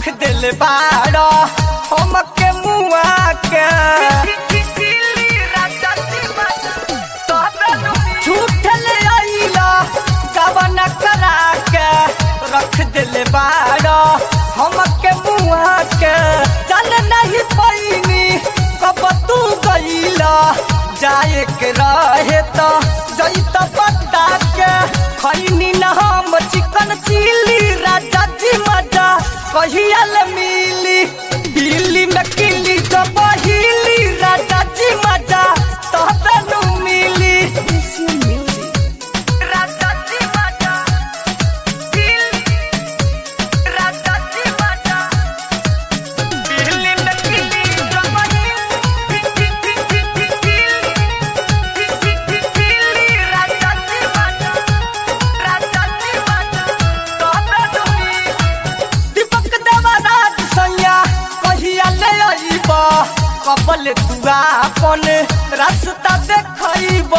रख दिल बाड़ा हमके मुआ के झूठ ले आइला गवन करा के रख दिल बाड़ा हमके मुआ के चल नहीं पैनी कब तू गईला जाए के रहे तो जईत बता के खैनी न हम चिकन चिली राजा जी मजा कहिया ले मिली दिल्ली में किली तो बहिली राजा जी मजा तो तनु मिली राजा जी मजा दिल्ली राजा जी मजा दिल्ली में किली तो बहिली राजा जी मजा राजा जी मजा तो तनु मिली दीपक देवराज सैया कहिया ले अइब कबल तू आपन रास्ता देखइब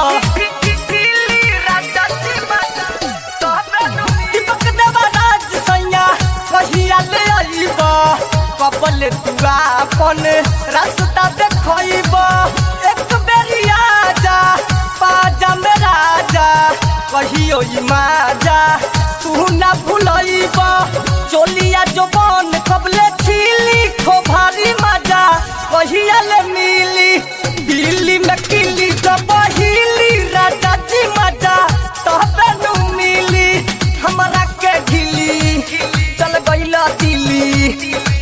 दीपक देवराज सैया कहिया ले अइब कबल तू आपन रास्ता देखइब एक बेरी आजा पाजा में राजा कहियो ई माजा तू ना भूलइब चोलिया जवान कबले छिली खो भारी मजा कहिया ले मिली दिल्ली में किली तो बहिली राजा जी मजा तोहते नु मिली हमरा के ढिली चल गइला दिल्ली